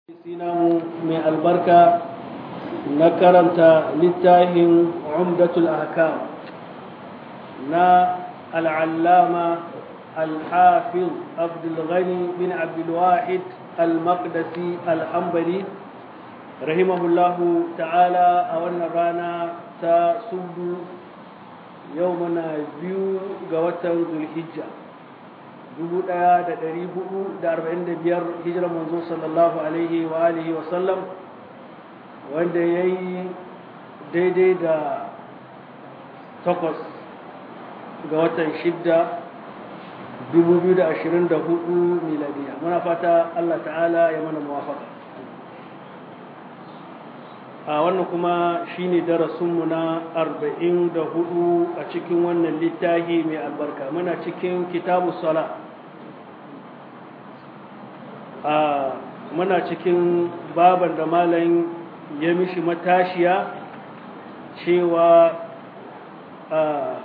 sinamu mai albarka na karanta littafin umdatul ahkam na al'allama al-hafiz abdulghani bin abdulwahid al-maqdisi al-hambali rahimahullahu ta'ala a wannan rana ta sudu yau muna biyu ga watan zulhijja 1445 hijirar manzo sallallahu alaihi wa alihi wa sallam wanda ya yi daidai da takwas ga watan shidda 2024 miladiya muna fata Allah ta'ala ya mana muwafaka a wannan kuma shine darasinmu na 44 a cikin wannan littafi mai albarka muna cikin kitabu sala a muna cikin baban da malam ya mishi matashiya cewa a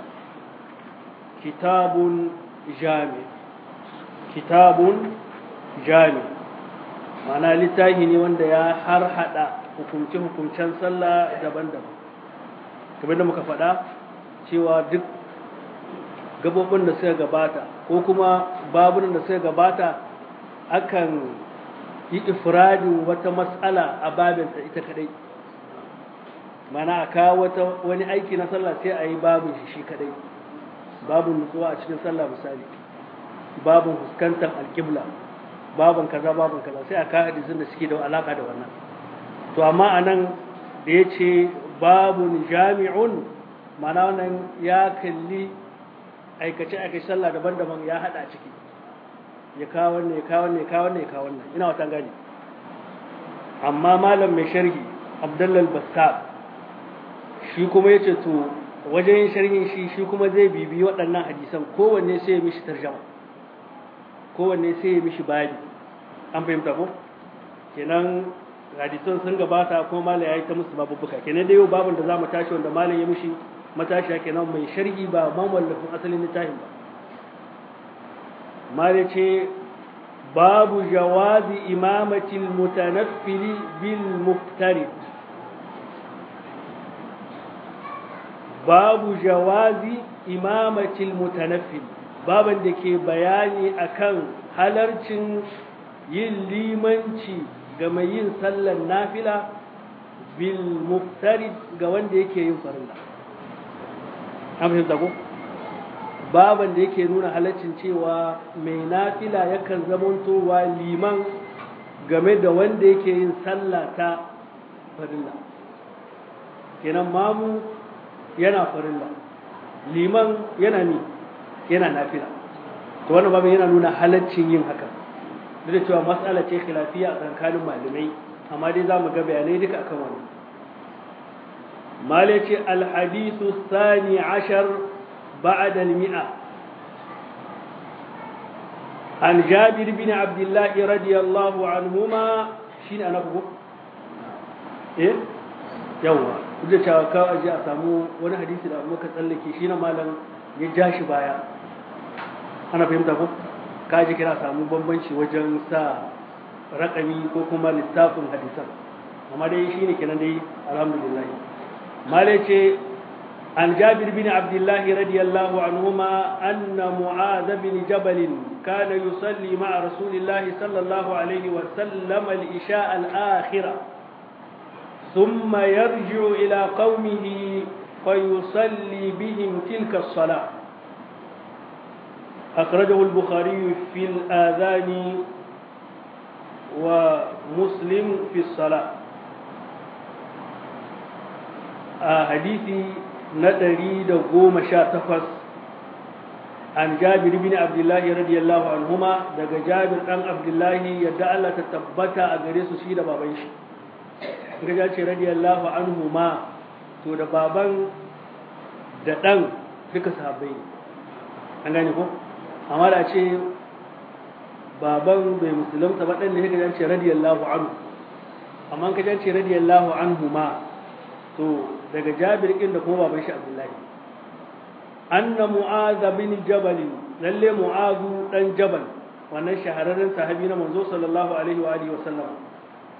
kitabun jami kitabun jami mana littafi ne wanda ya har hada hukumce-hukumcen sallah daban-daban kamar da muka faɗa cewa duk gabobin da suka gabata ko kuma babunan da suka gabata akan yi ifradin wata matsala a babinta ita kadai mana a kawo wani aiki na sallah sai a yi babin shi shi kadai babin nutsuwa a cikin sallah misali babin fuskantar alƙibla babin kaza babin kaza sai a kawo hadisin da suke da alaka da wannan to amma a nan da ya ce babun jami'un mana wannan ya kalli aikace-aikace sallah daban-daban ya hada ciki ya kawo wannan ya kawo wannan ya kawo wannan ya kawo wannan ina wata gani amma malam mai sharhi abdullal bassab shi kuma ya ce to wajen yin sharhin shi shi kuma zai bibi waɗannan hadisan kowanne sai ya mishi tarjama kowanne sai ya mishi babi an fahimta ko kenan hadisan sun gabata ko malam ya yi ta musu babubuka kenan da yau babin da za mu tashi wanda malam ya mishi matashiya kenan mai sharhi ba mamallafin asalin littafin ba mala ce babu jawazi imamatil mutanaffili bil muftarid babu jawazi imamatil mutanaffil baban da ke bayani akan halarcin yin limanci ga mai yin sallar nafila bil muftarid ga wanda yake yin farilla an fahimta ko baban da yake nuna halaccin cewa mai nafila yakan zamantowa liman game da wanda yake yin sallah ta farilla kenan mamu yana farilla liman yana ni yana nafila to wannan babin yana nuna halaccin yin haka duk da cewa matsala ce khilafiya a tsakanin malamai amma dai za mu ga bayanai duka akan wannan malai ce alhadithu thani ashar بعد المئة عن جابر بن عبد الله رضي الله عنهما شين أنا بقول إيه يوا kuje cewa ka aje a samu wani hadisi da muka tsallake shi na malam ya ja shi baya ana fahimta ko ka aje kira samu bambanci wajen sa raƙami ko kuma lissafin hadisan amma dai shine kenan dai alhamdulillah malai ce عن جابر بن عبد الله رضي الله عنهما أن معاذ بن جبل كان يصلي مع رسول الله صلى الله عليه وسلم الإشاء الآخرة ثم يرجع إلى قومه فيصلي بهم تلك الصلاة أخرجه البخاري في الآذان ومسلم في الصلاة آه حديثي na ɗari da goma sha takwas an jabir bin abdullahi radiyallahu anhuma daga jabir ɗan abdullahi yadda Allah ta tabbata a gare su shi da baban shi ga ya ce radiyallahu anhuma to da baban da ɗan duka sahabbai an gane ko amma da ce baban bai musulunta ba ɗan da ya ce radiyallahu anhu amma ka ce radiyallahu anhuma to daga jabir ɗin da kuma baban shi abdullahi anna mu'adha bin jabal lalle mu'adhu dan jabal wannan shahararren sahabi na manzo sallallahu alaihi wa alihi wa sallam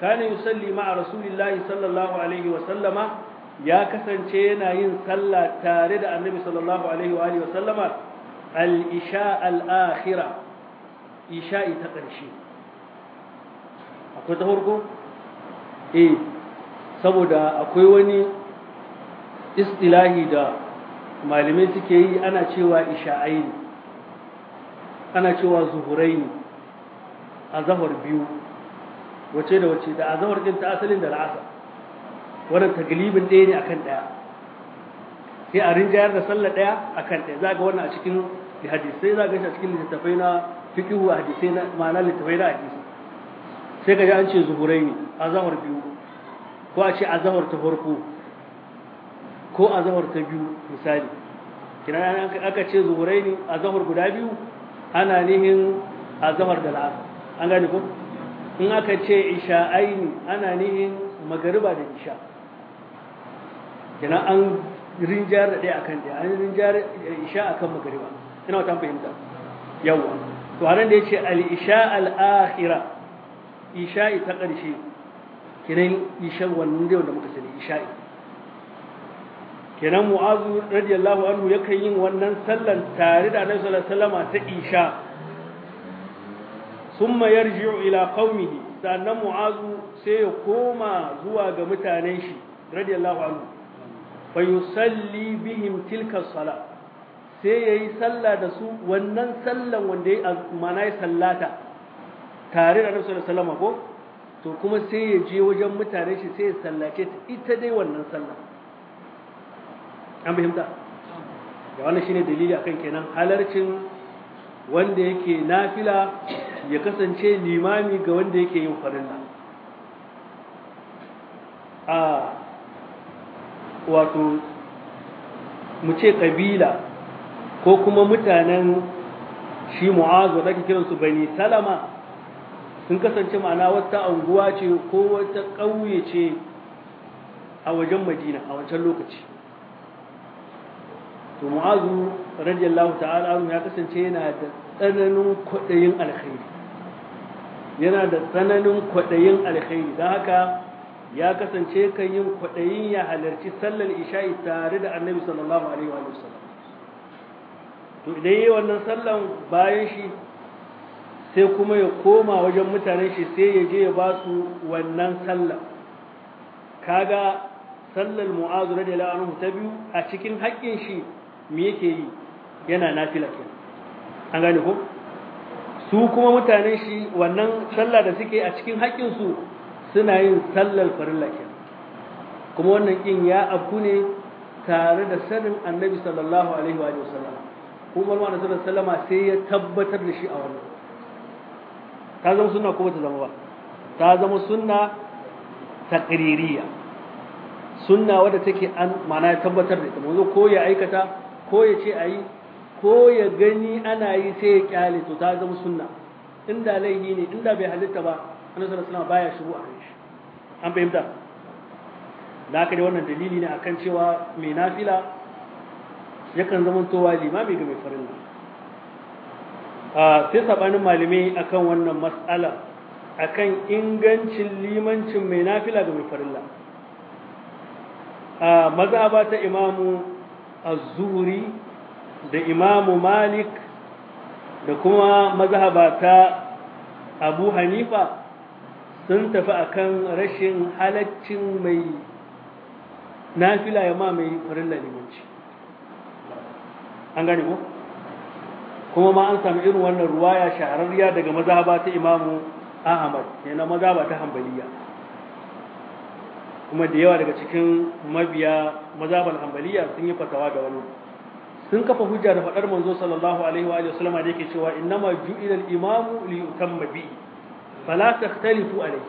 kana yusalli ma'a rasulillahi sallallahu alaihi wa sallama ya kasance yana yin sallah tare da annabi sallallahu alaihi wa alihi wa sallama al-isha al-akhira isha'i ta ƙarshe akwai ta farko eh saboda akwai wani istilahi da malamai suke yi ana cewa isha'ai ne ana cewa zuhurai ne a zahar biyu wace da wace da a zahar ɗin ta asalin da la'asa wannan taglibin ɗaya ne akan ɗaya sai a rinjayar da sallah ɗaya akan ɗaya za ga wannan a cikin hadisai za ga shi a cikin littattafai na fikihu a hadisai na ma'ana littattafai na hadisi sai ka ji an ce zuhurai ne a zahar biyu ko a ce a zahar ta farko ko a zahar ta biyu misali kina aka ce zuhurai ne a zahar guda biyu ana nihin a zahar da la'asar an gane ko in aka ce isha'ai ne ana nihin magariba da isha kina an rinjar da ɗaya akan ɗaya an rinjar isha akan magariba ina wata fahimta yawa to haran da yace al-isha al-akhira isha'i ta ƙarshe kinan isha wannan da muka sani isha'i kenan mu'azu radiyallahu anhu yakan yin wannan sallan tare da annabi sallallahu alaihi wasallam ta isha summa yarji'u ila qaumihi sannan mu'azu sai ya koma zuwa ga mutanen shi radiyallahu anhu fa yusalli bihim tilka salat sai yayi sallah da su wannan sallan wanda ya mana ya sallata tare da annabi sallallahu alaihi wasallam ko to kuma sai ya je wajen mutanen shi sai ya sallace ita dai wannan sallah an fahimta da wannan shine dalili akan kenan halarcin wanda yake nafila ya kasance limami ga wanda yake yin farilla a wato mu ce kabila ko kuma mutanen shi mu'azu da ake kiransu bani salama sun kasance ma'ana wata anguwa ce ko wata ƙauye ce a wajen madina a wancan lokaci to mu'azu radiyallahu ta'ala anhu ya kasance yana da tsananin kwaɗayin alkhairi yana da tsananin kwaɗayin alkhairi don haka ya kasance kan yin kwaɗayin ya halarci sallar isha'i tare da annabi sallallahu alaihi wa sallam to idan yi wannan sallan bayan shi sai kuma ya koma wajen mutanen shi sai ya je ya ba su wannan sallah kaga sallar mu'azu radiyallahu anhu ta biyu a cikin haƙƙin shi me yake yi yana nafila ke an gane ko su kuma mutanen shi wannan sallah da suke a cikin haƙƙin su suna yin sallar farilla ke kuma wannan kin ya afku ne tare da sanin annabi sallallahu alaihi wa sallam kuma Muhammad sallallahu alaihi wa sai ya tabbatar da shi a wannan ta zama sunna ko bata zama ba ta zama sunna taqririya sunna wadda take an mana ya tabbatar da ita manzo ko ya aikata ko ya ce ayi ko ya gani ana yi sai ya kyale to ta zama sunna inda laihi ne inda bai halitta ba annabi sallallahu alaihi wasallam baya shigo a shi an fahimta da haka dai wannan dalili ne akan cewa mai nafila yakan zama towa limami ga mai farilla sai sabanin malamai akan wannan mas'ala akan ingancin limancin mai nafila ga mai farilla a mazhaba ta imamu az-zuhri da imamu malik da kuma mazhaba ta abu hanifa sun tafi akan rashin halaccin mai nafila ya ma mai farilla limanci an gane ko kuma ma an sami irin wannan ruwaya shahararriya daga mazhaba ta imamu ahmad yana mazhaba ta hanbaliya kuma da yawa daga cikin mabiya mazhaban hanbaliya sun yi fatawa da wannan sun kafa hujja da faɗar manzo sallallahu alaihi wa sallama da yake cewa innama ju'ila al-imamu li yutamma bi fala takhtalifu alayhi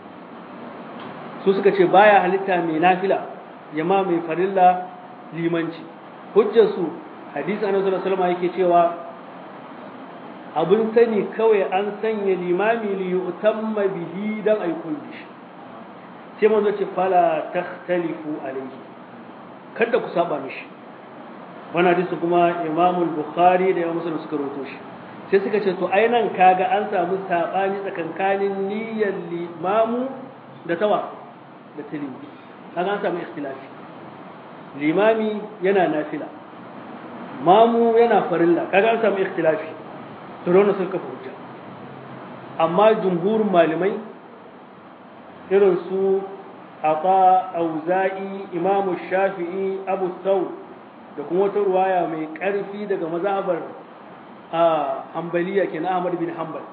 su suka ce baya halitta mai nafila ya ma mai farilla limanci hujjar su hadisi annabi sallallahu alaihi wasallam yake cewa abun sani kawai an sanya limami li yutamma bihi dan ay kulli sai manzo ce fala takhtalifu alayhi kada ku saba mishi wannan hadisi kuma Imam al-Bukhari da Imam Muslim suka rawaito shi sai suka ce to ai nan kaga an samu sabani tsakankanin niyyar limamu da tawa da tilimi kaga an samu ikhtilafi limami yana nafila mamu yana farilla kaga an samu ikhtilafi to dole sun kafa hujja amma jumhurin malamai irin su ata auza'i imamu shafi'i abu thawr da kuma wata ruwaya mai ƙarfi daga mazhabar a hambaliya ke na Ahmad bin Hanbal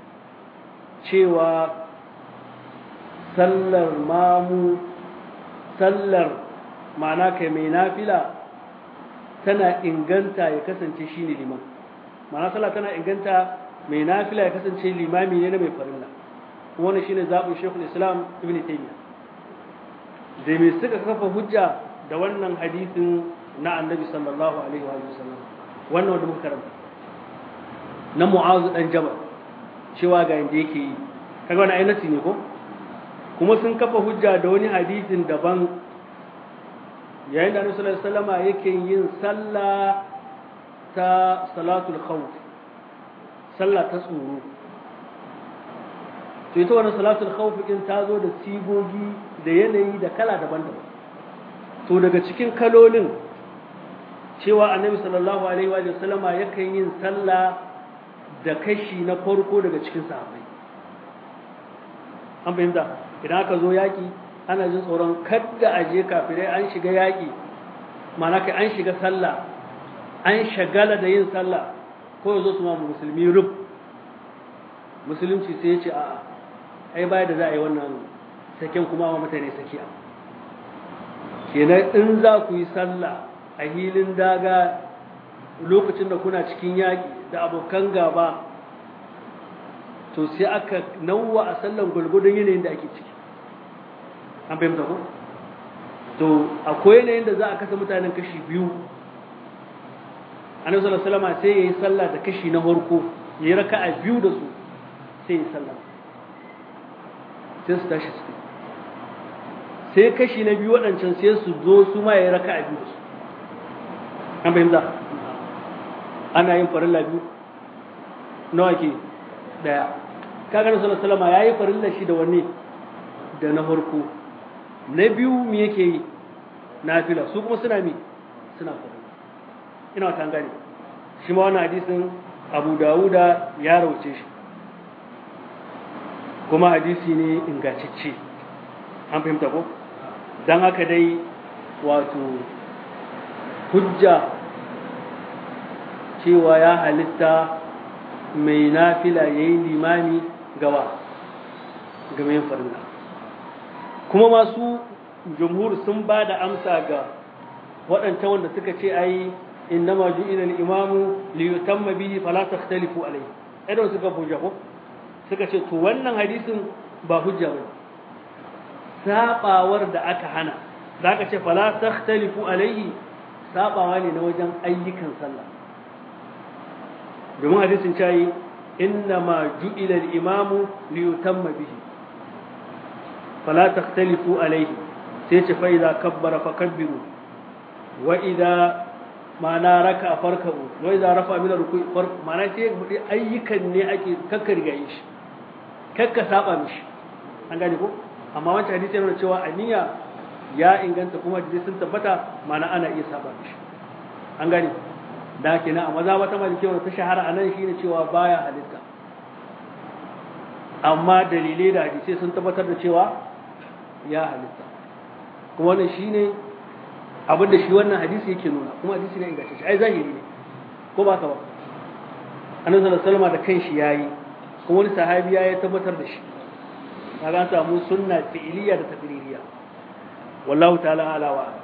cewa sallar mamu sallar ma'ana kai mai nafila tana inganta ya kasance shi ne liman ma'ana sallar tana inganta mai nafila ya kasance limami ne na mai farilla wannan shine zaɓin shekul islam ibn taymiyyah da mai suka kafa hujja da wannan hadisin na annabi sallallahu alaihi wa sallam wannan wanda muka karanta na mu'azu dan jabal cewa ga inda yake yi kaga wani ainati ne ko kuma sun kafa hujja da wani hadisin daban yayin da annabi sallallahu alaihi wasallama yake yin sallah ta salatul khawf sallah ta tsoro to ita wannan salatul khawf din ta zo da sigogi da yanayi da kala daban-daban to daga cikin kalolin cewa annabi sallallahu alaihi wa sallama yakan yin sallah da kashi na farko daga cikin sahabbai an fahimta idan aka zo yaki ana jin tsoron kadda a je kafirai an shiga yaki mana kai an shiga sallah an shagala da yin sallah ko yazo su ma musulmi rub musulunci sai ya ce a'a ai baya da za a yi wannan saken kuma wa mutane sakiya kenan in za ku yi sallah a hilin daga lokacin da kuna cikin yaƙi da abokan gaba to sai aka nauwa a sallan gulgudun yanayin da ake ciki an fahimta ko to akwai yanayin da za a kasa mutanen kashi biyu annabi sallallahu alaihi wasallam sai yayi sallah da kashi na farko yayi raka'a biyu da su sai yayi sallah sai su tashi su sai kashi na biyu waɗancan sai su zo su ma yayi raka'a biyu da su an fahimta ana yin farilla biyu nawa ke daya kaga na sallallahu alaihi wasallam yayi farilla shi da wanne da na farko na biyu me yake yi nafila su kuma suna mi suna farilla ina wata gane shi ma wannan hadisin Abu Dawuda ya rauce shi kuma hadisi ne ingantacce an fahimta ko dan haka dai wato hujja cewa ya halitta mai nafila ya yi limami gawa ga mai farilla kuma masu jumhur sun ba da amsa ga waɗancan wanda suka ce ai innama ju'ila al-imamu li yutamma bihi fala takhtalifu alayhi idan suka hujja ko suka ce to wannan hadisin ba hujja bane sabawar da aka hana zaka ce fala takhtalifu alayhi sabawa ne na wajen ayyukan sallah domin hadisin cayi inna ma ju'ila al-imamu li yutamma bihi fala takhtalifu alayhi sai ce fa idza kabbara fakabbiru wa idza ma'ana raka farka'u wa idza rafa min ruku'i farq ma'ana sai hudi ayyukan ne ake kakkargaye shi kakka saba mishi an gane ko amma wancan hadisi yana cewa aniya ya inganta kuma hadisi sun tabbata ma'ana ana iya saba mishi an gane da kenan a maza wata maliki wanda ta shahara a nan shine cewa baya halitta amma dalilai da hadisai sun tabbatar da cewa ya halitta kuma wannan shine abin da shi wannan hadisi yake nuna kuma hadisi ne ingantacce ai zahiri ne ko ba ka ba annabi sallallahu alaihi wasallam da kanshi yayi kuma wani sahabi ya tabbatar da shi kaga an samu sunna fi'iliya da taqririya wallahu ta'ala ala wa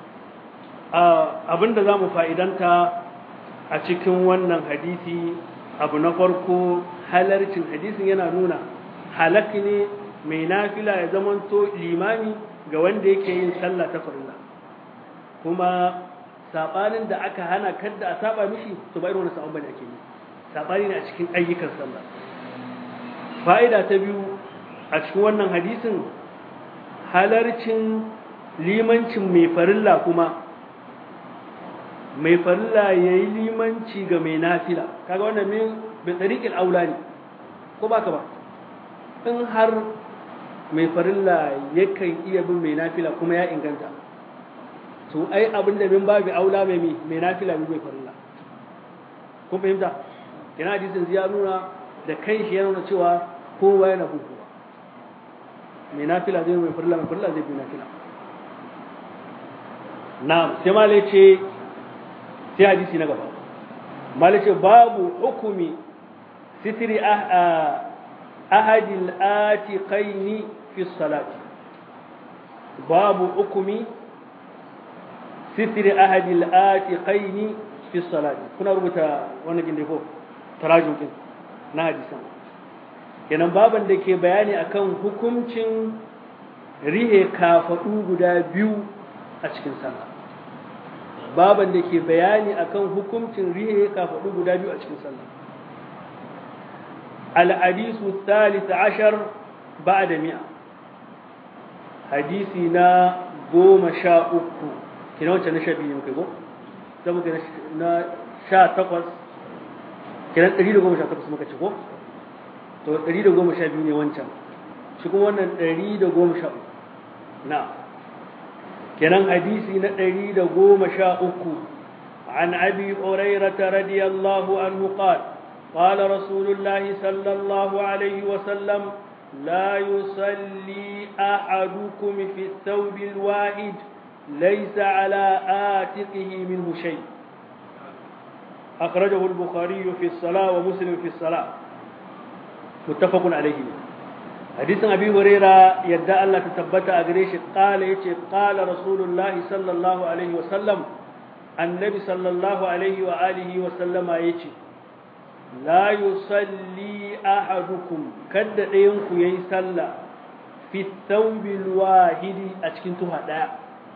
abinda zamu fa'idanta a cikin wannan hadisi abu na farko halarcin hadisin yana nuna halak ne mai nafila ya zamanto limami ga wanda yake yin sallah ta farilla kuma sabanin da aka hana kadda a saba mishi to ba irin wani sabon bane ake yi sabani ne a cikin ayyukan sallah fa'ida ta biyu a cikin wannan hadisin halarcin limancin mai farilla kuma mai farilla ya yi limanci ga mai nafila kaga wannan min bi tsariƙin aula ne ko baka ba in har mai farilla yakan iya bin mai nafila kuma ya inganta to ai abin da min babu aula mai mai nafila bi mai farilla kun fahimta yana hadisin ya nuna da kan shi ya nuna cewa kowa yana bin kowa mai nafila zai mai farilla mai farilla zai bi nafila na'am sai malai ce sai hadisi na gaba malai ce babu hukumi sitiri ahadil atiqaini fi salati babu hukumi sitiri ahadil atiqaini fi salati kuna rubuta wannan ginde ko tarajum din na hadisan kenan baban da ke bayani akan hukuncin rihe kafadu guda biyu a cikin sallah baban da ke bayani akan hukuncin rihe kafadu guda biyu a cikin sallah الحديث الثالث عشر بعد مئة حديثنا قوم شاء أكو كنا وانت نشا بيه مكيبو تبو كنا شاء تقص كنا تريد قوم شاء تقص مكا تشكو تو تريد قوم شاء بيه وانت شكو وانا تريد قوم شاء نعم كنا حديثنا تريد قوم شاء أكو عن أبي هريرة رضي الله عنه قال قال رسول الله صلى الله عليه وسلم لا يصلي أحدكم في الثوب الواحد ليس على آتقه منه شيء أخرجه البخاري في الصلاة ومسلم في الصلاة متفق عليه حديث أبي هريرة يدعى الله تثبت أغريش قال يتي قال رسول الله صلى الله عليه وسلم النبي صلى الله عليه وآله وسلم يتي la yusalli ahadukum kadda ɗayan ku yayi sallah fi thawbil wahidi a cikin tuha ɗaya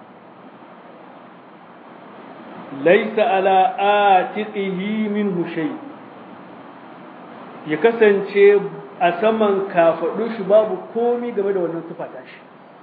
laysa ala atiqihi minhu shay ya kasance a saman kafadu shi babu komi game da wannan tufa tashi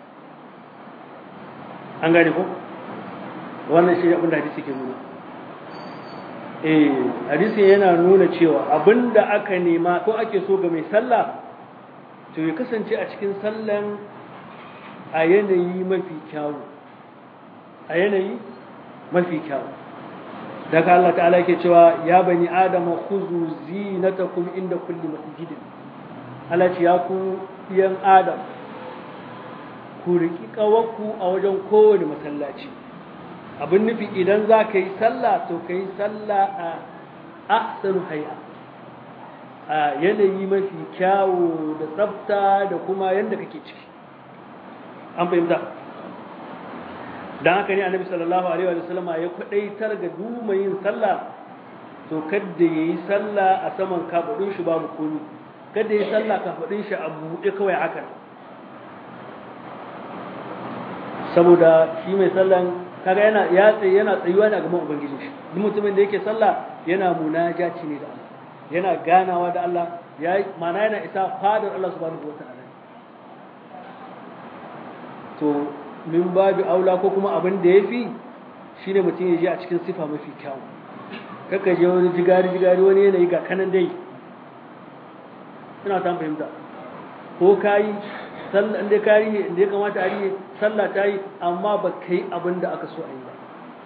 an gane ko wannan shi abin da hadisi ke nuna eh hadisi yana nuna cewa abinda aka nema ko ake so ga mai sallah to ya kasance a cikin sallan a yanayi mafi kyawu a yanayi mafi kyawu daga Allah ta'ala yake cewa ya bani adama khuzu zinatakum inda kulli masjidin Allah ce ya ku yan adam ku riki kawaku a wajen kowane masallaci abin nufi idan za ka yi sallah to ka yi sallah a ahsanu hay'a a yanayi mafi kyawu da tsafta da kuma yadda kake ciki an fahimta don haka ne annabi sallallahu alaihi wa sallama ya kwadaitar ga duma yin sallah to kadda ya yi sallah a saman kafaɗin shi babu komi kadda ya yi sallah kafaɗin shi a buɗe kawai haka saboda shi mai sallan kaga yana ya tsaye yana tsayuwa ne a gaban ubangiji shi duk mutumin da yake sallah yana munajaci ne da Allah yana ganawa da Allah ya mana yana isa fadar Allah subhanahu wataala to min babu aula ko kuma abin da yafi shine mutum ya je a cikin sifa mafi kyau kaka je wani jigari jigari wani yanayi ga kanan dai ina ta fahimta ko kayi sallah inda ka rihe inda ya kamata a rihe sallah ta yi amma ba ka yi abin da aka so a yi ba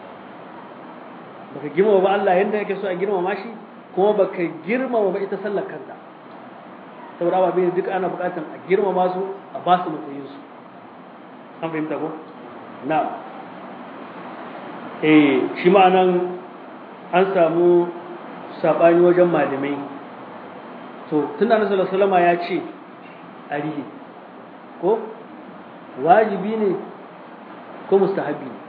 ba ka girmama ba Allah yadda yake so a girmama shi kuma ba ka girmama ba ita sallar kanta saboda ba bai duk ana buƙatar a girmama su a ba su matsayin su an fahimta ko na eh shi ma'anan an samu sabani wajen malamai to tun da Annabi sallallahu alaihi ya ce a rihe ko wajibi ne ko mustahabi ne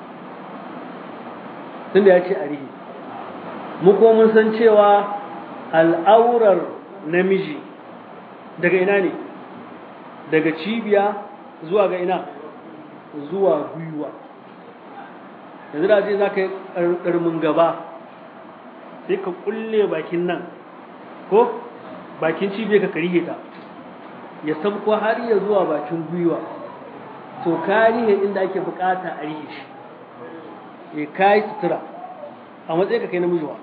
tunda ya ce a rihi mu ko mun san cewa al'aurar namiji daga ina ne daga cibiya zuwa ga ina zuwa gwiwa yanzu da ce za ka yi ƙarmin gaba sai ka kulle bakin nan ko bakin cibiya ka karihe ta ya sabko har ya zuwa bakin gwiwa to karihe inda ake bukata a rihe shi ya kai sutura a matsayin ka kai namiji wa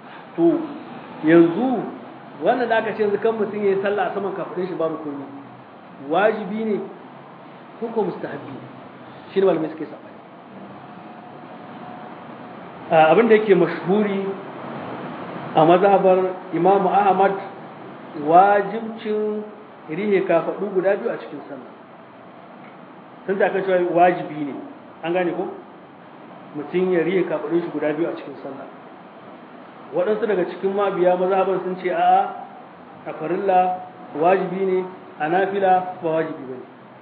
to yanzu wannan da aka ce yanzu kan mutum ya yi sallah a saman kafin shi babu komai wajibi ne ko ko mustahabbi ne shi ne malamai suke sabani abin da yake mashhuri a mazhabar Imam Ahmad wajibcin rihe kafaɗu guda biyu a cikin sallah sun da aka cewa wajibi ne an gane ko mutum ya rihe kafaɗun shi guda biyu a cikin sallah waɗansu daga cikin mabiya mazhaban sun ce a'a a farilla wajibi ne a nafila ba wajibi ba ne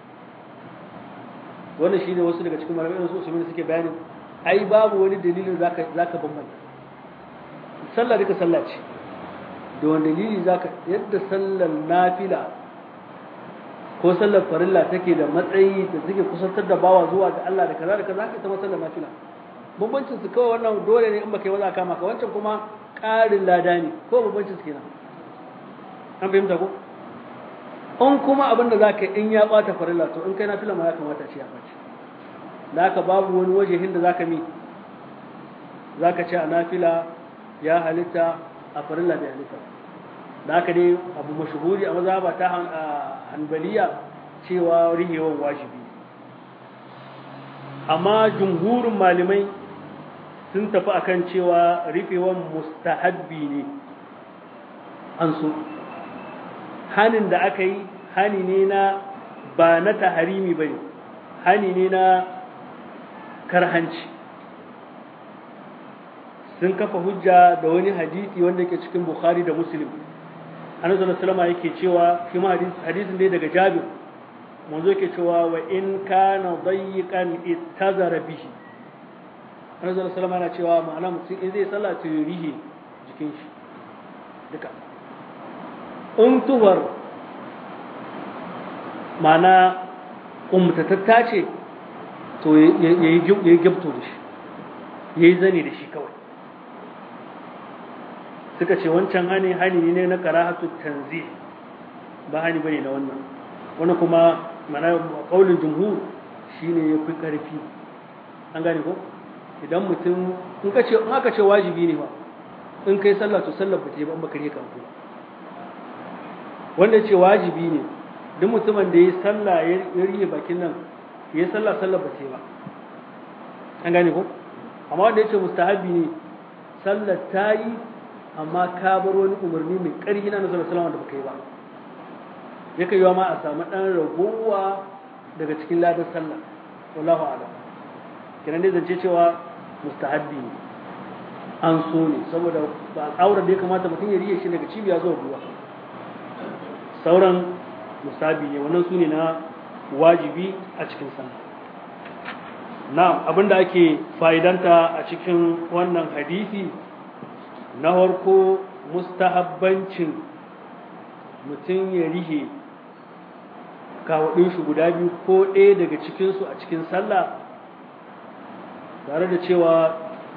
wannan shi ne wasu daga cikin malamai su usmani suke bayanin ai babu wani dalilin zaka zaka bambanta sallah duka sallah ce da wani dalili zaka yadda sallar nafila ko sallar farilla take da matsayi da take kusantar da bawa zuwa ga Allah da kaza da kaza haka ita ma sallar nafila bambancin su kawai wannan dole ne in baka yi maza kama ka wancan kuma ƙarin lada ne ko bambancin su kenan an fahimta ko in kuma abin da zaka in ya bata farilla to in kai nafila ma ya kamata ce ya bace da haka babu wani wajehin da zaka mi zaka ce a nafila ya halitta a farilla bai halitta da haka dai abu mashuhuri a mazhaba ta hanbaliya cewa rihewan wajibi amma jumhurin malamai sun tafi akan cewa rufewan mustahabbi ne an so hanin da aka yi hani ne na ba na taharimi ba ne hani ne na karhanci sun kafa hujja da wani hadisi wanda ke cikin bukhari da muslim annabi sallallahu alaihi yake cewa shi ma hadisin dai daga jabir manzo yake cewa wa in kana dayyiqan ittazara bihi annabi sallallahu alaihi yana cewa ma'ana mutum in zai sallah to rihi jikin shi duka in tuhar ma'ana umtatatta ce to yayi yayi gabto da shi yayi zani da shi kawai suka ce wancan hani hani ne na karahatu tanzi ba hani bane na wannan wani kuma mana kaulin jumhur shine ya fi karfi an gane ko idan mutum in ka ce in aka ce wajibi ne ba in kai sallah to sallar ba ta yi ba in baka rika ku wanda ce wajibi ne duk mutumin da ya sallah ya riye bakin nan ya sallah sallar ba ta yi ba an gane ko amma wanda ya ce mustahabi ne sallar ta yi amma ka bar wani umarni mai ƙarfi na nasarar salama da baka yi ba ya kai ma a samu ɗan ragowa daga cikin ladar sallah wallahu a'lam kenan dai zance cewa mustahabbi ne an so ne saboda ba auren da ya kamata mutum ya riye shi daga cibiya zuwa ruwa sauran mustahabbi ne wannan su ne na wajibi a cikin sallah na abinda ake fa'idanta a cikin wannan hadisi na farko mustahabbancin mutum ya rihe kawaɗin shi guda biyu ko ɗaya daga cikinsu a cikin sallah tare da cewa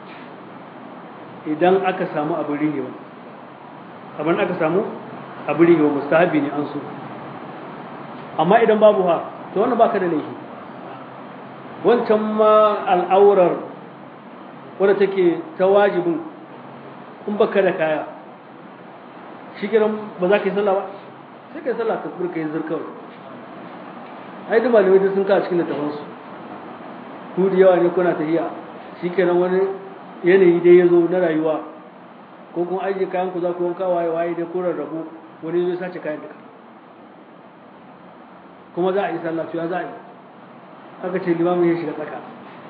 idan aka samu abin rihewa abin aka samu abin rihewa mustahabi ne an so amma idan babu ha to wannan baka da laifi wancan ma al'aurar wadda take ta wajibin in baka da kaya shi kiran ba za ka yi sallah ba sai ka yi sallah ka furka yin zirkawar ai duk malamai sun kawo cikin littafansu ku da yawa ne kuna tafiya shi kenan wani yanayi dai ya zo na rayuwa ko kuma ajiye kayan ku za ku wanka waye waye dai ko rarrabu wani zai sace kayan duka kuma za a yi sallah ya za a yi aka ce limamin ya shiga tsaka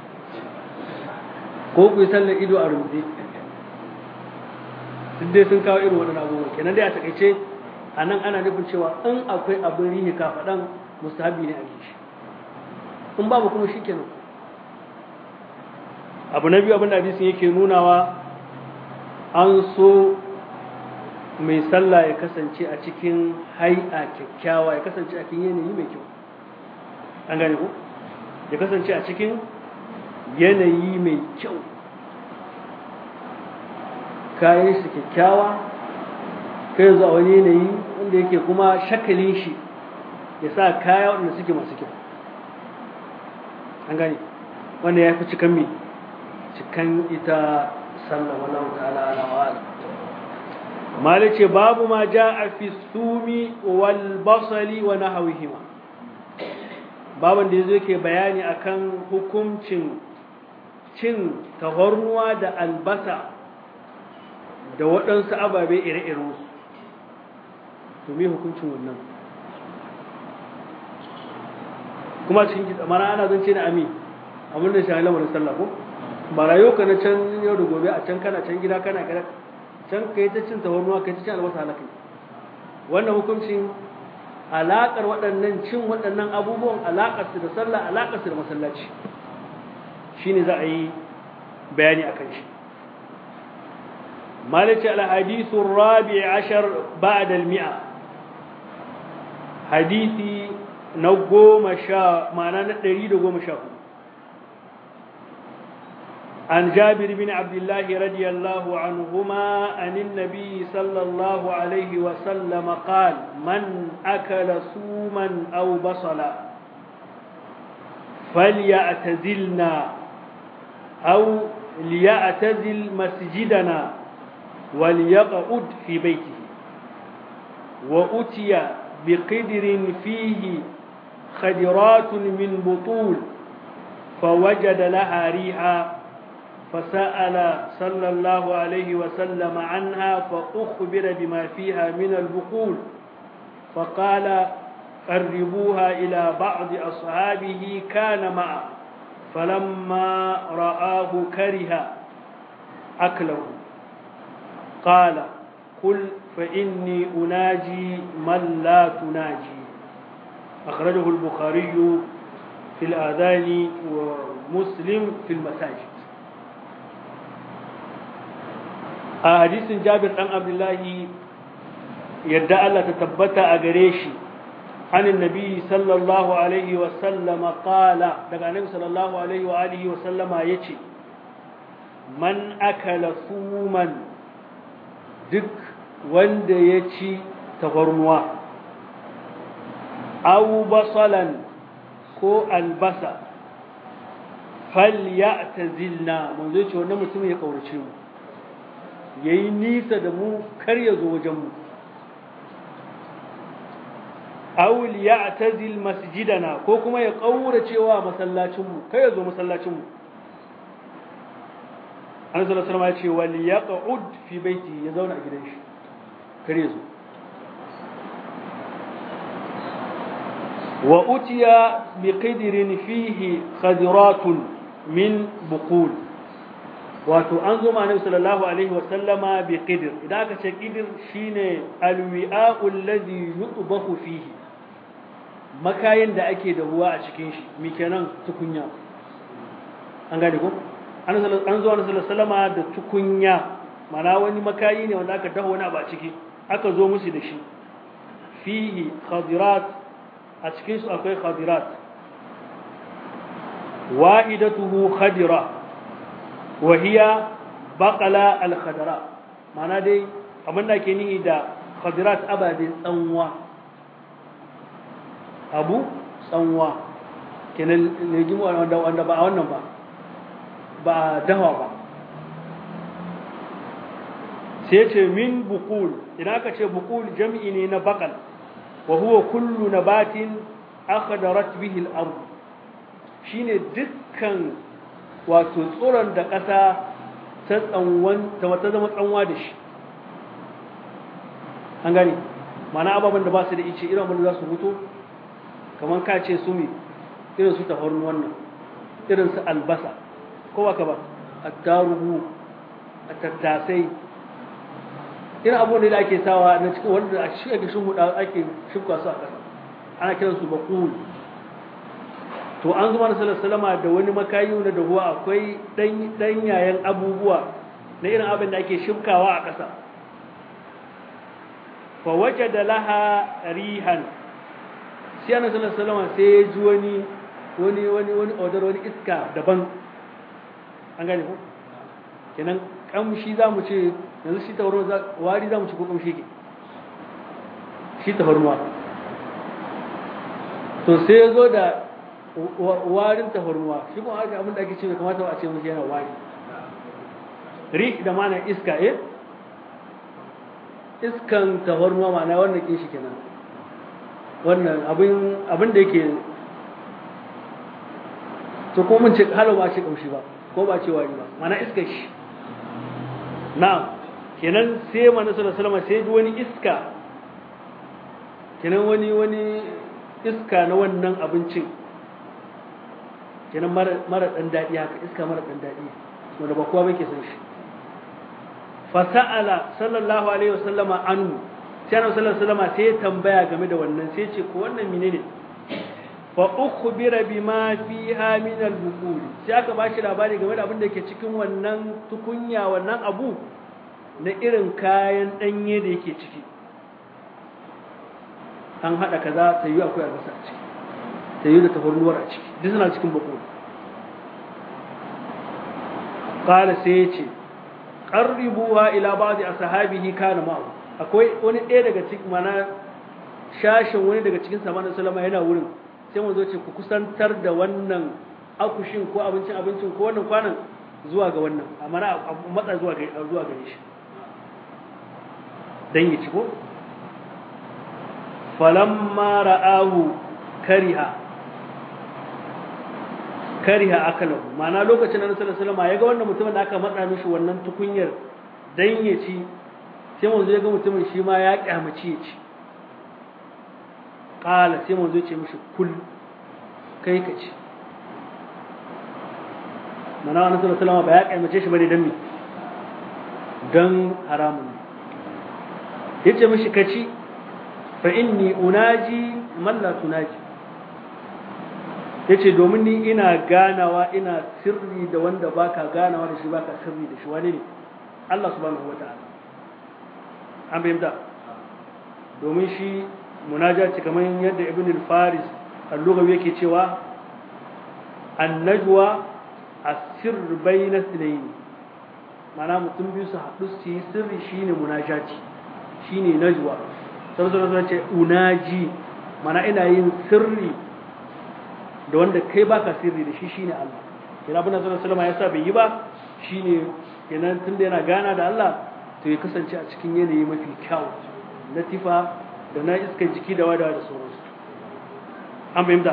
ko ku yi sallar ido a rubuce duk dai sun kawo irin waɗannan abubuwa kenan dai a takaice a nan ana nufin cewa in akwai abin rihe kafaɗan mustahabi ne a yi shi in babu kuma shi kenan abu na biyu abin da hadisin yake nunawa an so mai sallah ya kasance a cikin hai'a kyakkyawa ya kasance a cikin yanayi mai kyau an gane ko ya kasance a cikin yanayi mai kyau kayan shi kyakkyawa kai zuwa wani yanayi wanda yake kuma shakalin shi ya sa kaya wanda suke masu kyau an gane wanda ya fi cikan mai cikan ita sallah wallahu ta'ala ala wa'ala malice babu ma ja'a fi sumi wal basali wa nahwihima baban da yazo yake bayani akan hukuncin cin tafarnuwa da albasa da waɗansu ababe ire-iren su to me hukuncin wannan kuma cikin mana ana zance na ami abin da shahi lamarin sallah ko ba rayuwa ka na can yau da gobe a can kana can gida kana gida can ka yi ta cin tawarnuwa ka yi ta cin albasa halaka wannan hukuncin alaƙar waɗannan cin waɗannan abubuwan alaƙar su da sallah alaƙar su da masallaci shine za a yi bayani a kan shi مالك الحديث الرابع عشر بعد المئة حديثي نقوم شاء معنى نريد قوم شاء عن جابر بن عبد الله رضي الله عنهما عن النبي صلى الله عليه وسلم قال من أكل سوما أو بصلا فليعتزلنا أو ليعتزل مسجدنا وليقعد في بيته وأتي بقدر فيه خدرات من بطول فوجد لها ريحا فسأل صلى الله عليه وسلم عنها فأخبر بما فيها من البقول فقال قربوها إلى بعض أصحابه كان معه فلما رآه كره أكله قال قل فإني أناجي من لا تناجي أخرجه البخاري في الآذان ومسلم في المساجد حديث جابر بن عبد الله يدعى الله تثبت أجريشي عن النبي صلى الله عليه وسلم قال دقى النبي صلى الله عليه وآله وسلم يتي من أكل ثوما duk wanda ya ci tafarnuwa au basalan ko albasa fal ya ta zilna manzo ce wannan mutum ya kaurace mu ya yi nisa da mu kar ya zo wajenmu au ya ta zil masjidana ko kuma ya kaurace wa masallacinmu kar ya zo masallacinmu an sallallahu alaihi wasallam ya ce wal yaqud fi baiti ya zauna a gidan shi kare zo wa utiya bi qidrin fihi khadiratun min buqul wato an zo ma annabi sallallahu alaihi wasallama bi qidr idan aka ce qidr shine alwi'a'u alladhi yutbahu fihi makayin da ake da ruwa a cikin shi mi kenan tukunya an gane ko an zo wani salama da tukunya mana wani makayi ne wanda aka dafa wani abu a ciki aka zo musu da shi fihi khadirat a cikin su akwai khadirat wa'idatuhu khadira wa hiya baqala al khadara mana dai abin da ke nihi da khadirat abadin tsanwa abu tsanwa kenan legimu wanda ba a wannan ba ba dawa ba sai ce min bukul idan aka ce bukul jam'i ne na bakal wa huwa kullu nabatin akhdarat bihi al-ard shine dukkan wato tsoron da ƙasa ta tsanwan ta wata zama tsanwa da shi an gani mana ababen da ba su da ice irin abin da za su mutu kamar ka ce su mi irin su tafarnu wannan irin su albasa ko ba ka ba a tarugu a tattasai irin abubuwan da ake sawa na cikin wanda a shi ake shimfiɗa ake shimfa su a ƙasa ana kiran su baƙul to an zama na salama da wani makayi na da ruwa akwai ɗanyayen abubuwa na irin abin da ake shimkawa a ƙasa fa waje da laha rihan sai ana salama sai ya ji wani wani wani wani odar wani iska daban an gane ko kenan kamshi za mu ce yanzu shi tafarnuwa wari za mu ci ko kamshi ke shi tafarnuwa to sai ya zo da warin tafarnuwa shi kuma haka abin da ake ce bai kamata ba a ce mushi yana wari ri da mana iska eh iskan tafarnuwa ma'ana wannan kin shi kenan wannan abin abin da yake to ko mun ce halo ba ce kamshi ba ko ba ce wari ba mana iskar shi na'am kenan sai manzo sallallahu alaihi wasallam sai ji wani iska kenan wani wani iska na wannan abincin kenan mara mara dan dadi haka iska mara dan dadi wanda ba kowa bake son shi fa sa'ala sallallahu alaihi wasallama anhu sai annabi sallallahu alaihi wasallama sai ya tambaya game da wannan sai ya ce ko wannan menene fa ukhbira bima fiha min al-buqul sai aka bashi labari game da abin da ke cikin wannan tukunya wannan abu na irin kayan danye da yake ciki an hada kaza ta yi akwai albasa a ciki ta yi da tafarnuwar a ciki duk suna cikin buqul qala sai ya ce qarribuha ila ba'd ashabihi kana ma'u akwai wani ɗaya daga cikin mana shashin wani daga cikin samanin sallama yana wurin sai mu zo ce ku kusantar da wannan akushin ko abincin abincin ko wannan kwanan zuwa ga wannan amma na matsa zuwa ga zuwa gare shi dan yi ci ko falamma ra'ahu kariha kariha akalahu ma'ana lokacin da Annabi sallallahu alaihi wasallam ya ga wannan mutumin da aka matsa mishi wannan tukunyar dan ya ci sai mu zo ya ga mutumin shi ma ya kyamaci ya ci ƙala sai manzo ce mishi kul kai ka ci mana wani sallallahu alaihi ba ya kaimace shi bane dan me dan haramun ne yace mishi ka ci fa inni unaji man la tunaji yace domin ni ina ganawa ina sirri da wanda baka ganawa da shi baka sirri da shi wani ne Allah subhanahu wataala an bayyana domin shi munajati kamar yadda ibn al-faris al-lughawi yake cewa an-najwa as-sirr bayna ithnayn mana mutum biyu su haɗu su yi sirri shine munajati shine najwa sai sai ce unaji mana ina yin sirri da wanda kai baka sirri da shi shine Allah kina abin da sallallahu alaihi yasa bai yi ba shine kenan tunda yana gana da Allah to ya kasance a cikin yanayi mafi kyau latifa da na iskan jiki da wadawa da sauransu an fahimta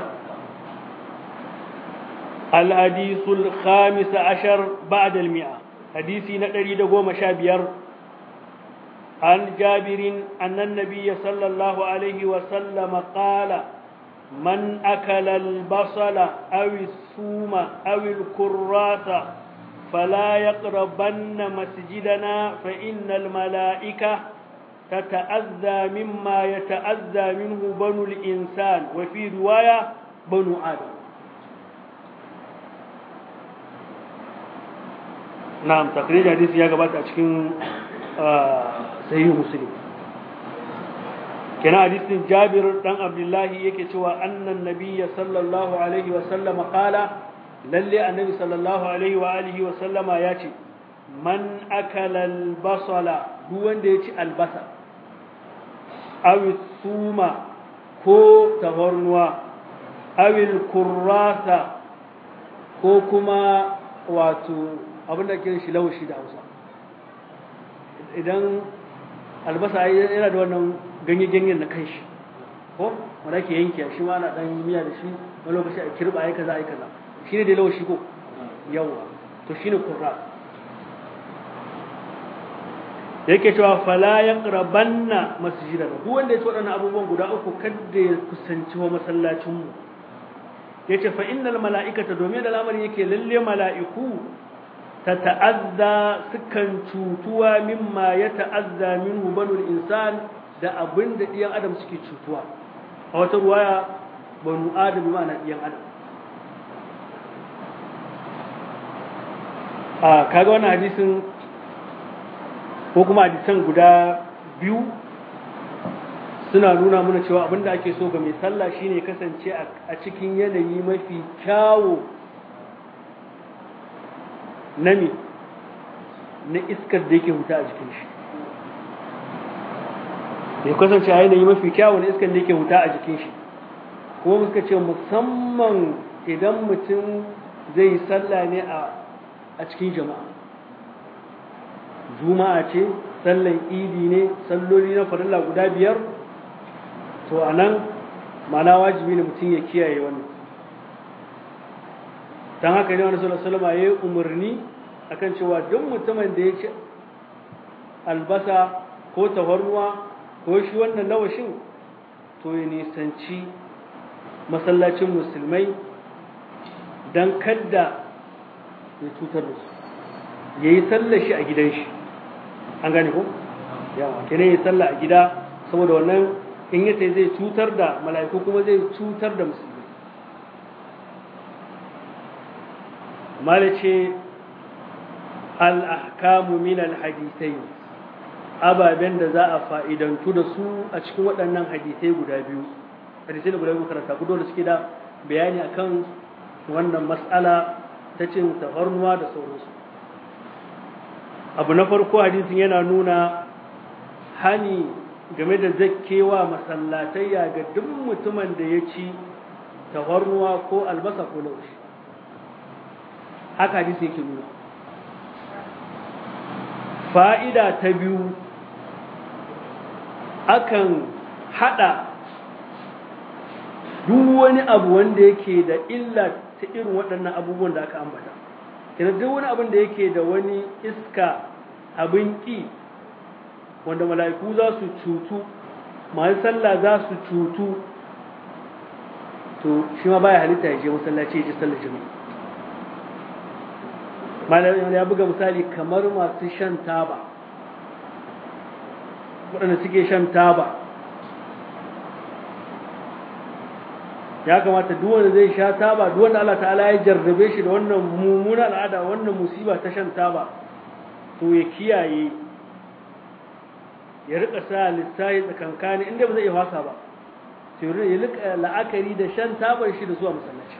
الحديث الخامس عشر بعد المئة حديثي نقري دقوم شابير عن جابر أن النبي صلى الله عليه وسلم قال من أكل البصل أو الثوم أو الكراث فلا يقربن مسجدنا فإن الملائكة تتأذى مما يتأذى منه بنو الإنسان وفي رواية بنو آدم نعم تقرير حديث يا جماعة أشكين صحيح مسلم كان حديث جابر بن عبد الله يكتوى أن النبي صلى الله عليه وسلم قال للي النبي صلى الله عليه وآله وسلم ياتي من أكل البصل duk wanda ya ci albasa awil suma ko tahornuwa awil kurrasa ko kuma wato abinda ke shi laushi da hausa idan albasa yana da wannan ganye-ganyen na kanshi ko wanda ke yanki shi ma na dan miya da shi wani lokaci a kirba ai kaza ai kaza shi ne da laushi ko yawa to shine kurrasa yake cewa fala yaqrabanna masjidan duk wanda ya ci waɗannan abubuwan guda uku kada ya kusanci wa masallacin mu yace fa innal mala'ikata domin da lamarin yake lalle mala'iku ta ta'azza sukan cutuwa mimma ya ta'azza minhu banul insan da abin da ɗiyan adam suke cutuwa a wata ruwaya banu adam ma'ana ɗiyan adam a kaga wannan hadisin ko kuma hadisan guda biyu suna nuna mana cewa abinda ake so ga mai sallah shine kasance a cikin yanayi mafi kyawo na me na iskar da yake huta a jikin shi ya kasance a yanayi mafi kyawo na iskar da yake huta a jikin shi kuma muka ce musamman idan mutum zai yi sallah ne a cikin jama'a juma'a ce sallan idi ne salloli na farilla guda biyar to a nan mana wajibi ne mutum ya kiyaye wannan don haka ne wani sallallahu alaihi ya yi umarni akan cewa duk mutumin da ya ci albasa ko tafarnuwa ko shi wannan lawashin to ya nisanci masallacin musulmai don kadda ya cutar da su ya yi sallar shi a gidan shi an gane ko? yawa kenan ya sallah a gida saboda wannan in ya zai cutar da mala'iku kuma zai cutar da musulmi malice al'ahkamu min al-hadisai ababen da za a fa'idantu da su a cikin waɗannan hadisai guda biyu hadisai da guda biyu karanta gudu da suke da bayani akan wannan matsala ta cin tafarnuwa da sauransu abu na farko hadisin yana nuna hani game da zakkewa masallatayya ga duk mutumin da ya ci tafarnuwa ko albasa ko laushi haka hadisi yake nuna fa'ida ta biyu akan hada duk wani abu wanda yake da illa ta irin waɗannan abubuwan da aka ambata kina duk wani abin da yake da wani iska abin ƙi wanda mala'iku za su cutu masu sallah za su cutu to shi ma baya halitta ya je masallaci ya ji sallar jami'a malamin ya buga misali kamar masu shan taba waɗanda suke shan taba ya kamata duk wanda zai sha taba duk wanda Allah ta'ala ya jarrabe shi da wannan mummuna al'ada wannan musiba ta shan taba to ya kiyaye ya rika sa lissahi tsakankani inda ba zai iya wasa ba sai ya rika la'akari da shan tabar shi da zuwa masallaci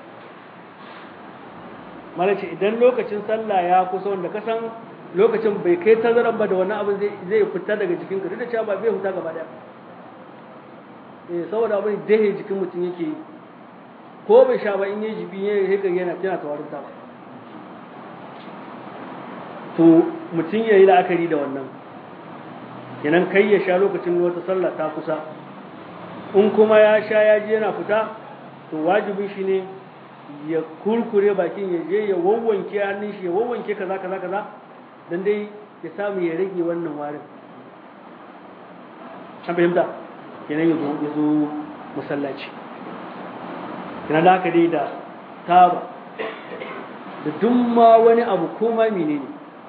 malaci idan lokacin sallah ya kusa wanda ka san lokacin bai kai tazaran ba da wani abu zai fita daga jikin ka duk da cewa ba bai huta gaba daya eh saboda abin dahe jikin mutum yake yi ko bai sha ba in yi jibi ne haka yana tana tawarin ta to mutum ya yi la'akari da wannan kenan kai ya sha lokacin wata sallah ta kusa in kuma ya sha ya ji yana fita to wajibin shi ne ya kurkure bakin ya je ya wawwanke hannun shi ya wawwanke kaza kaza kaza dan dai ya samu ya rage wannan warin an fahimta kenan ya zo masallaci yana da haka dai da taba da duk ma wani abu ko ma menene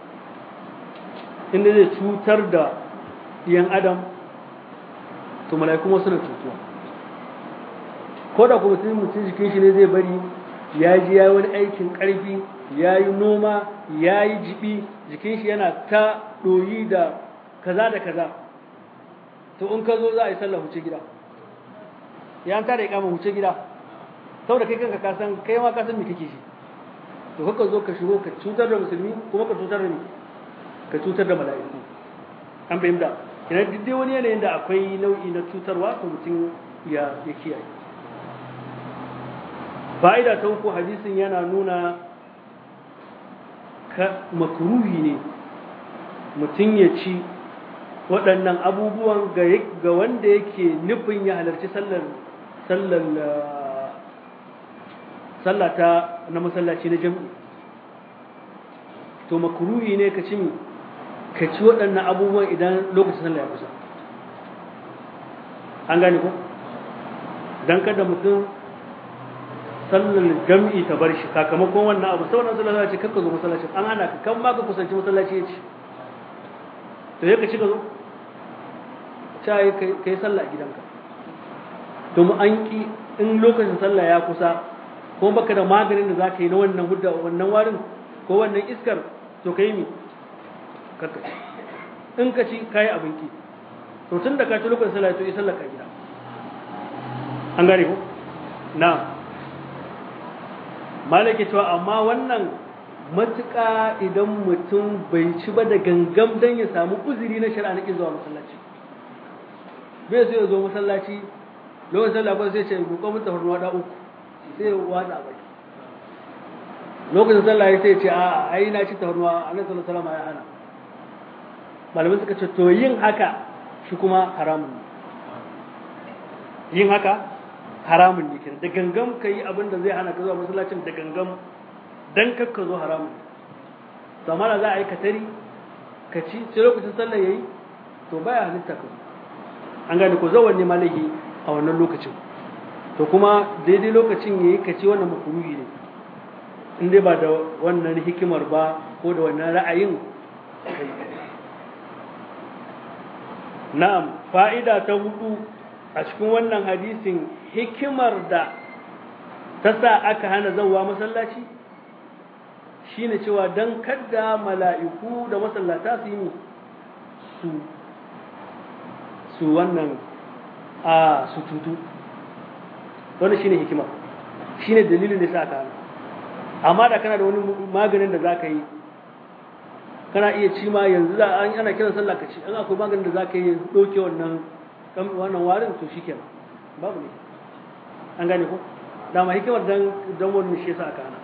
inda zai cutar da yan adam to mala'iku ma suna cutuwa ko da kuma mutum mutum jikin shi ne zai bari ya ji ya yi wani aikin ƙarfi ya yi noma ya yi jibi jikin shi yana ta ɗoyi da kaza da kaza to in ka zo za a yi sallah huce gida ya an tada ikama huce gida saboda kai kanka ka san kai ma ka san me kake shi to haka zo ka shigo ka cutar da musulmi kuma ka cutar da ni ka cutar da mala'iku an fahimta ina duk dai wani yanayin da akwai nau'i na cutarwa to mutum ya ya kiyaye fa'ida ta uku hadisin yana nuna ka makruhi ne mutum ya ci waɗannan abubuwan ga wanda yake nufin ya halarci sallar sallar sallata na masallaci na jam'i to makruhi ne ka ci mi ka ci waɗannan abubuwan idan lokacin sallah ya kusa an gane ko dan kada mutum sallar jam'i ta bar shi sakamakon wannan abu sauran sallah ce kakka zo masallacin an hana ka kan ma ka kusanci masallaci ya ci to ya ka ci ka zo ta yi ka yi sallah a gidanka to mu an ki in lokacin sallah ya kusa ko baka da maganin da za ka yi na wannan hudda wannan warin ko wannan iskar to ka yi mi kakka in ka ci ka yi abin ki to tun da ka ci lokacin sallah to yi sallah ka gida an gane ko na malaki cewa amma wannan matuƙa idan mutum bai ci ba da gangam don ya samu uzuri na shari'a na ƙin zuwa masallaci bai sai ya zo masallaci lokacin sallah ba sai ce roƙon mutu farnuwa da uku sai ya wada a baki lokacin sallah ya sai ce a ai na ci tafarnuwa annabi sallallahu alaihi wasallam ya hana malamin suka ce to yin haka shi kuma haramun ne yin haka haramun ne kenan da gangam ka yi abin da zai hana ka zuwa masallacin da gangam dan kakka zo haramun to amma da za a yi katari ka ci sai lokacin sallah yayi to baya halitta ka an gane ko zawanne malahi a wannan lokacin to kuma daidai lokacin yayi ka ci wannan makruhi ne in dai ba da wannan hikimar ba ko da wannan ra'ayin na'am fa'ida ta hudu a cikin wannan hadisin hikimar da ta sa aka hana zauwa masallaci shine cewa don kadda mala'iku da masallata su yi su su wannan a su tutu wannan shine hikima shine dalilin da sa aka hana amma da kana da wani maganin da zaka yi kana iya ci ma yanzu da an ana kiran sallah ka ci an akwai maganin da zaka yi doke wannan wannan warin to shikenan babu ne an gane ko dama hikimar dan dan wannan shi yasa aka hana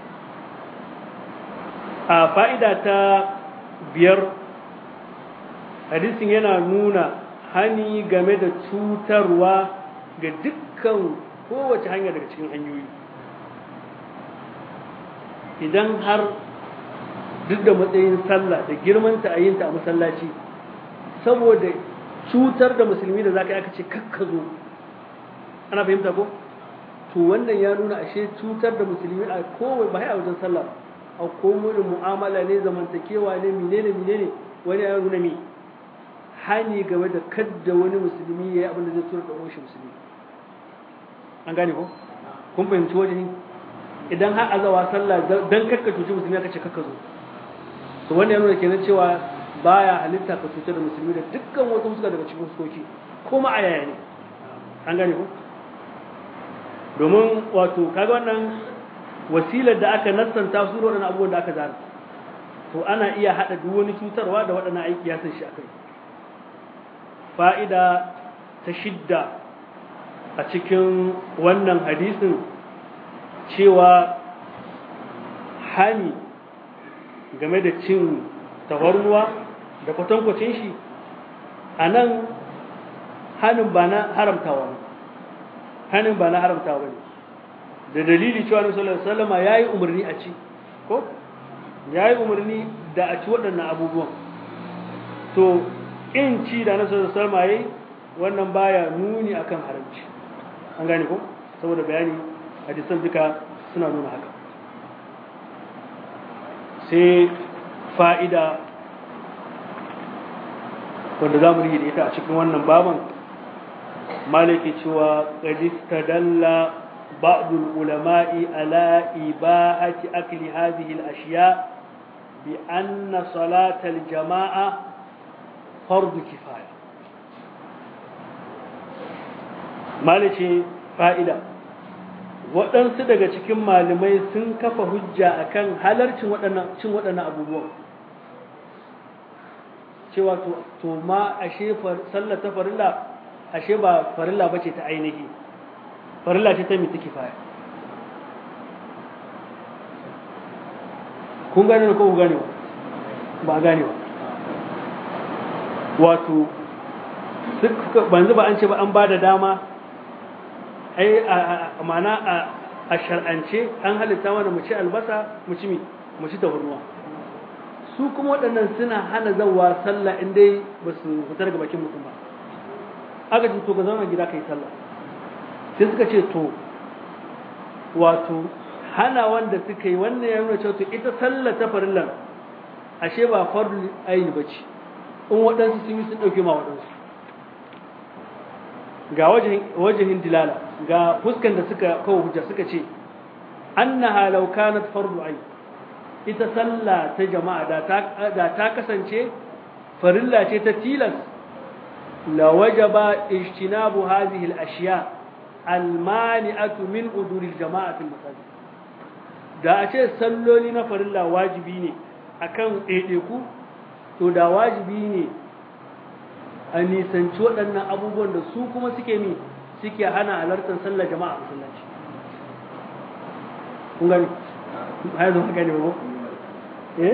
a fa'ida ta biyar hadisin yana nuna hani game da cutarwa ga dukkan kowace hanya daga cikin hanyoyi idan har duk da matsayin sallah da girmanta a yinta a masallaci saboda cutar da musulmi da zaka yi aka ce kakkazo ana fahimta ko to wannan ya nuna ashe cutar da musulmi a kowai ba a wajen sallah a komai mu'amala ne zamantakewa ne menene menene wani ya nuna mi hani game da kadda wani musulmi ya yi abin da zai tura da shi musulmi an gane ko kun fahimci wajen idan har azawa sallah dan kakka cuci musulmi aka ce kakka zo to wannan ya nuna kenan cewa baya halitta ka cutar da musulmi da dukkan wata fuska daga cikin fuskoki kuma a yaya ne an gane ko domin wato kaga wannan wasilar da aka nassanta su waɗannan abubuwan da aka zana to ana iya haɗa duk wani cutarwa da waɗannan aiki ya san shi akai fa'ida ta shidda a cikin wannan hadisin cewa hani game da cin tafarnuwa da kwatankwacin shi a nan hannun ba na haramtawa ne hannun ba na haramtawa ne da dalili cewa na sallallahu alaihi wasallama yayi umarni a ci ko yayi umarni da a ci waɗannan abubuwan to in ci da na sallallahu alaihi wasallama yayi wannan baya nuni akan haramci an gane ko saboda bayani hadisan duka suna nuna haka sai fa'ida wanda za mu da ita a cikin wannan baban malaki cewa ƙadista dalla بعض العلماء على إباحة أكل هذه الأشياء بأن صلاة الجماعة فرض كفاية مالشي فائدة waɗansu daga cikin malamai sun kafa hujja akan halarcin cin waɗannan abubuwan cewa to ma ashe sallar ta farilla ashe ba farilla bace ta ainihi farilla ce ta mita kifaya kun gane ko ku gane ba gane ba wato banzu ba an ce ba an ba da dama ai a mana a shar'ance an halitta mana mu ci albasa mu ci mi mu ci tafarnuwa su kuma waɗannan suna hana zawa sallah in dai ba su fita daga bakin mutum ba aka ce to ka zauna gida kai sallah sai suka ce to wato hana wanda suka yi wannan ya nuna cewa to ita sallah ta farillan ashe ba fardu aini bace in waɗansu sun yi sun ɗauke ma waɗansu ga wajihin dilala ga fuskan da suka kawo hujja suka ce annaha law kanat fardu ayn ita sallah ta jama'a da ta da ta kasance farilla ce ta tilas la wajaba ijtinabu hadhihi al-ashya al-mani'atu min uduri al-jama'a fil masajid da a ce salloli na farilla wajibi ne akan ɗaiɗaiku to da wajibi ne a nisanci waɗannan abubuwan da su kuma suke mi suke hana halartar sallar jama'a a masallaci kun gani haya zo haka ne ba eh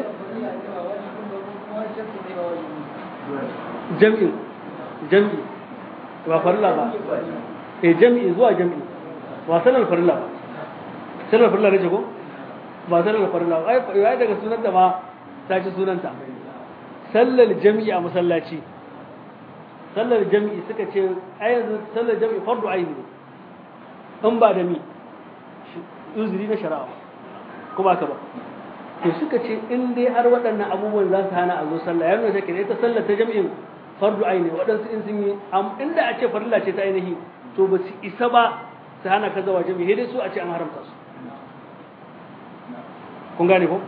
jam'in jam'i ba farilla ba eh jam'i zuwa jam'i ba sallar farilla ba sallar farilla ne ko ba sallar farilla ba ai daga sunanta ma ta ci sunanta sallar jami'i a masallaci sallar jami'i suka ce ai yanzu sallar jami'i fardu aini ne in ba da mi uzuri na shari'a kuma ka ba to suka ce in dai har waɗannan abubuwan za su hana a zo sallah ya nuna take ne ita sallar ta jami'in fardu aini waɗansu in sun yi inda a ce farilla ce ta ainihi to ba su isa ba su hana ka zawa jami'i dai su a ce an haramta su kun gane ko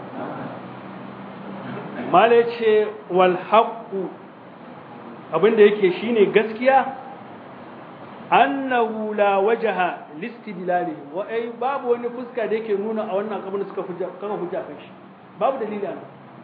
mala ce wal haqqu abinda yake shine gaskiya annahu la wajaha listidlali wa ai babu wani fuska da yake nuna a wannan kabin suka hujja kama hujja kan shi babu dalili ana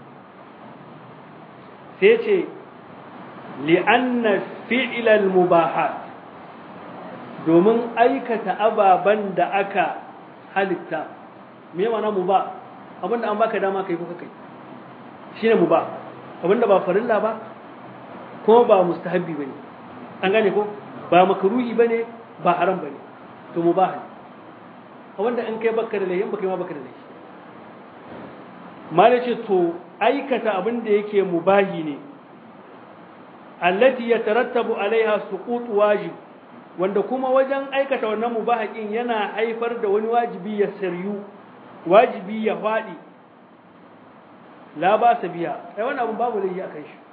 sai ce li anna fi'l al mubahat domin aikata ababan da aka halitta me mana mubah abinda an baka dama kai ko kai shine mubah abinda ba farilla ba ko ba mustahabbi bane an gane ko ba makruhi bane ba haram bane to mubah ne wanda in kai baka da laifi baka ma baka da laifi mala ce to aikata abin da yake mubahi ne allati yatarattabu alaiha suqut wajib wanda kuma wajen aikata wannan mubahakin yana haifar da wani wajibi ya saryu wajibi ya fadi la ba sa biya ai wannan abun babu laifi akan shi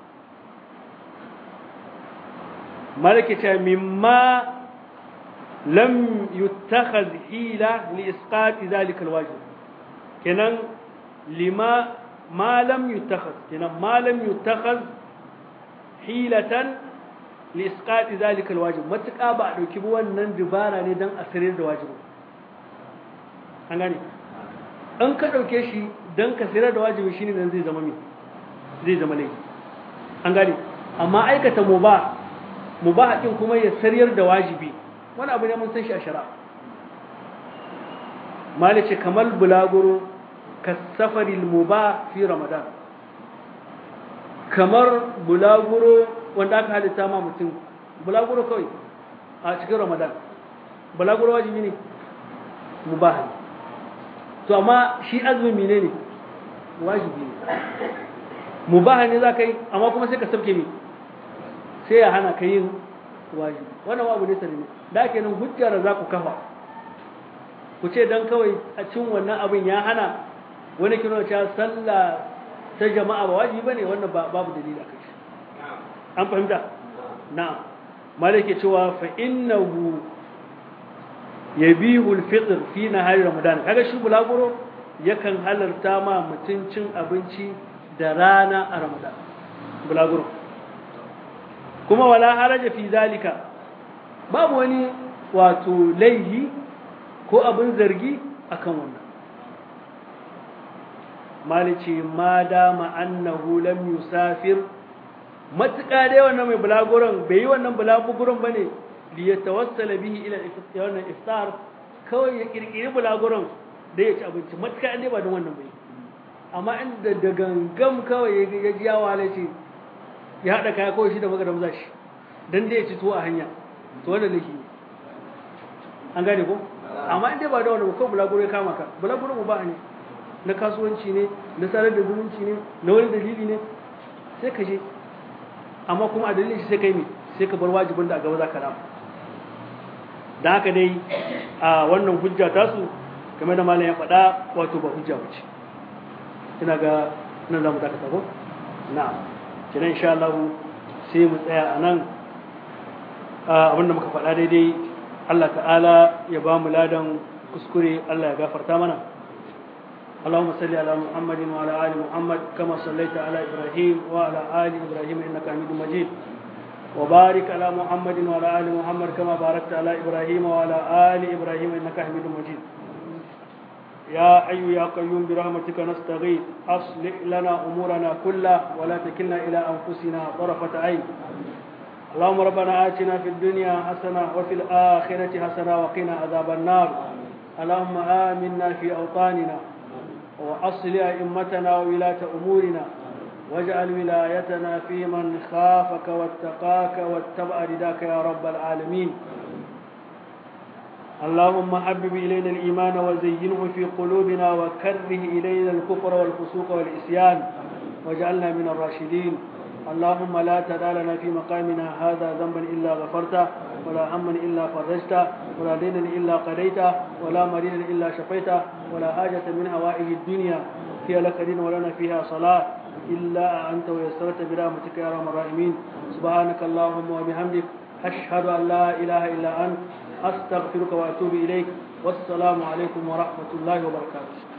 malaki ta mimma lam yuttakhadh hila li isqat dhalika alwajib kenan lima ma lam yuttakhadh kenan ma lam yuttakhadh hilatan li isqat dhalika alwajib matuka ba a dauki wannan dubara ne dan asirin da wajibi an gane an ka dauke shi dan ka sirar da wajibi shine dan zai zama mi zai zama laifi an gane amma aikata mubah mubah din kuma ya sariyar da wajibi wani abu ne mun san shi a shari'a malice kamar bulaguro kasafaril mubah fi ramadan kamar bulaguro wanda aka halitta ma mutum bulaguro kawai a cikin ramadan bulaguro wajibi ne mubah ne to amma shi azumi ne ne wajibi ne mubah ne za ka yi amma kuma sai ka sabke mi sai ya hana ka yin wajibi wannan abu ne sanne da kenan hujjar za ku kafa ku ce dan kawai a cin wannan abin ya hana wani kino cewa sallah ta jama'a ba wajibi bane wannan babu dalili akai shi an fahimta na'am malike cewa fa innahu yabihu al-fitr fi nahari ramadan kaga shi bulaguro yakan halarta ma mutun cin abinci da rana a ramadan bulaguro kuma wala haraja fi zalika babu wani wato laihi ko abin zargi akan wannan malice ma dama annahu lam yusafir matuƙa dai wannan mai bulaguron bai yi wannan bulaguron bane li yatawassala bihi ila wannan iftar kawai ya kirkiri bulaguron da ya ci abinci matuƙa dai ba don wannan bai amma inda da gangam kawai ya ji yawa ce ya haɗa kaya kawai shi da magaram za shi don da ya ci tuwo a hanya to wannan laifi ne an gane ko amma in dai ba da wannan ko bulaguro ya kama ka bulaguro mu ba ne na kasuwanci ne na sarar da zumunci ne na wani dalili ne sai ka je amma kuma a dalilin shi sai kai ne sai ka bar wajibin da a gaba za ka rama da haka dai a wannan hujja tasu game da malam ya faɗa wato ba hujja wuce ina ga nan za mu dakata ko na'am kenan insha Allah sai mu tsaya a nan abinda muka faɗa daidai Allah ta'ala ya ba mu ladan kuskure Allah ya gafarta mana اللهم صل على محمد وعلى ال محمد كما صليت على ابراهيم وعلى ال ابراهيم انك حميد مجيد وبارك على محمد وعلى ال محمد كما باركت على ابراهيم وعلى ال ابراهيم انك حميد مجيد يا حي يا قيوم برحمتك نستغيث اصلح لنا امورنا كلها ولا تكلنا الى انفسنا طرفه عين اللهم ربنا آتنا في الدنيا حسنة وفي الآخرة حسنة وقنا عذاب النار اللهم آمنا في أوطاننا وأصل أئمتنا وولاة أمورنا واجعل ولايتنا في من خافك واتقاك واتبع رداك يا رب العالمين اللهم حبب إلينا الإيمان وزينه في قلوبنا وكره إلينا الكفر والفسوق والإسيان واجعلنا من الراشدين اللهم لا تدع لنا في مقامنا هذا ذنبا إلا غفرته ولا هما إلا فرجته ولا دينا إلا قضيته ولا مريضا إلا شفيته ولا حاجة من هوائه الدنيا هي لك دين ولنا فيها صلاة إلا أنت ويسرت برحمتك يا أرحم الراحمين سبحانك اللهم وبحمدك أشهد أن لا إله إلا أنت أستغفرك وأتوب إليك والسلام عليكم ورحمة الله وبركاته